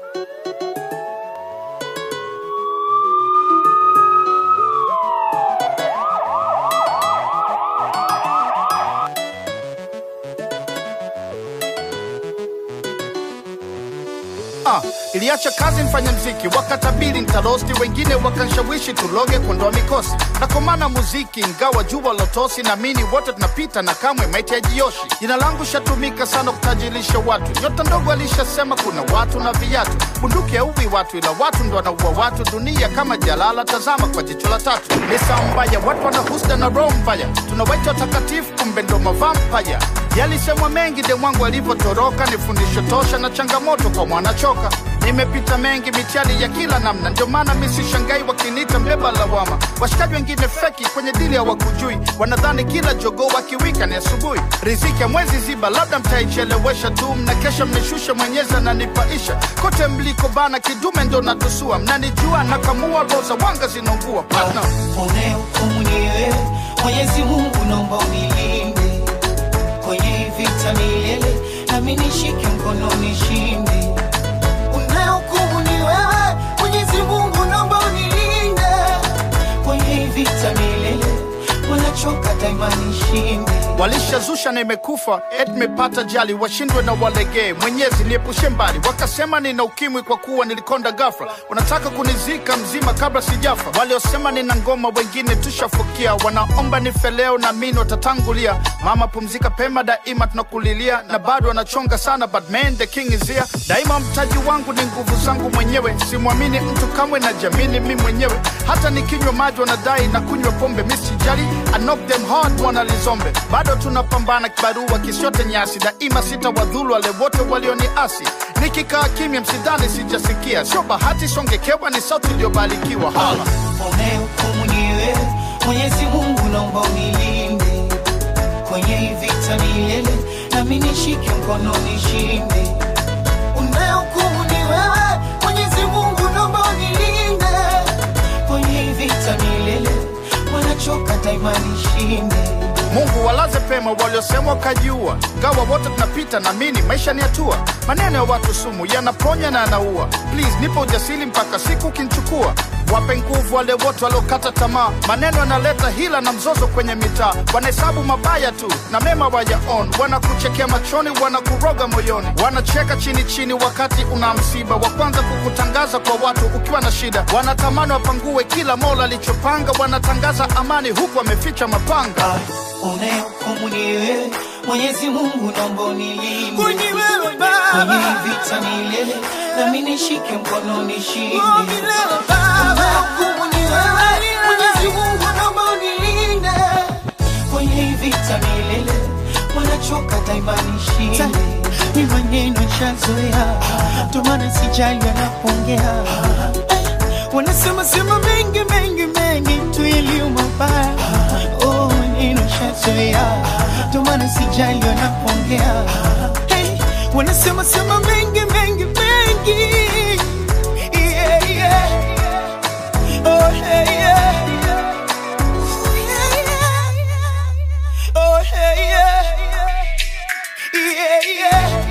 Ah, iliacha kazi mfanya mziki, wakatabiri ntarosti, wengine wakanshawishi tuloge kuondoa mikosi. Nakomana muziki ingawa jua lotosi, naamini wote tunapita na kamwe maiti hajioshi. Jina langu shatumika sana kutajirisha watu, nyota ndogo alishasema kuna watu na viatu. Bunduki hauwi watu, ila watu ndo wanaua watu. Dunia kama jalala, tazama kwa jicho la tatu. Ni saa mbaya, watu wana husda na roho mbaya, tunawaita watakatifu, kumbe ndo mavampaya. Yalisemwa mengi de mwangu alivyotoroka, ni fundisho tosha na changamoto kwa mwanachoka. Nimepita mengi mitihani ya kila namna, ndio maana mi sishangai wakiniita mbeba lawama. Washikaji wengine feki kwenye dili hawakujui, wanadhani kila jogoo wakiwika ni asubuhi. Riziki ya mwezi ziba, labda mtaichelewesha tu, mnakesha mnishusha, mwenyezi ananipaisha. Kote mliko bana, kidume ndo natusua, mnanijua nakamua, roho za wanga zinaungua. Partner. unayehukumu ni wewe mwenyezi mungu naomba unilinde kwenye hii vita milele nami nishike mkono nishinde unayehukumu ni wewe mwenyezi mungu naomba unilinde kwenye hii vita milele wanachoka daima nishinde walishazusha na imekufa et mepata jali washindwe na walegee mwenyezi niepushe mbali wakasema nina ukimwi kwa kuwa nilikonda gafra wanataka kunizika mzima kabla sijafa waliosema nina ngoma wengine tushafukia wanaomba nife leo na mini watatangulia mama pumzika pema daima tunakulilia na bado wanachonga sana but man the king is here daima mtaji wangu ni nguvu zangu mwenyewe simwamini mtu kamwe na jamini mi mwenyewe hata nikinywa maji wanadai na kunywa pombe misijali I knock them hard wanalizombe bado tunapambana kibarua kisiote nyasi daima sita wadhulu wale wote walioniasi nikikaa kimya msidhani sijasikia sio bahati songekewa ni sauti iliyobarikiwa hala unayehukumu ni wewe mwenyezi mungu naomba unilinde kwenye hii vita milele nami nishike mkono nishinde unayehukumu ni wewe mwenyezi mungu naomba unilinde kwenye hii vita milele wanachoka daima nishinde mungu walaze pema waliosema wakajiua gawa wote tunapita na mini maisha ni hatua maneno ya watu sumu yanaponya na yanaua please nipo ujasiri mpaka siku ukinchukua wape nguvu wale wote waliokata tamaa maneno yanaleta hila na mzozo kwenye mitaa wanahesabu mabaya tu na mema wayaon wanakuchekea machoni wanakuroga moyoni wanacheka chini chini wakati una msiba wa kwanza kukutangaza kwa watu ukiwa na shida wanatamani wapangue kila mola alichopanga wanatangaza amani huku wameficha mapanga unayehukumu ni wewe mwenyezi mungu naomba unilinde Kwenye wewe kwenye Baba, hii vita milele nami nishike mkono nishinde oh milele Baba, unayehukumu ni wewe mwenyezi mungu naomba unilinde kwenye hii vita milele wanachoka daima nishinde ni maneno shazoea, ndo maana sijali wanapongea. Eh, Wanasema sema mengi mengi mengi tu yaliyo mabaya. Oh, maneno shazoea, ndo maana sijali wanapongea. Hey, wanasema sema mengi mengi mengi. Yeah, yeah. Oh, hey, yeah. Oh, hey, yeah. Yeah, yeah.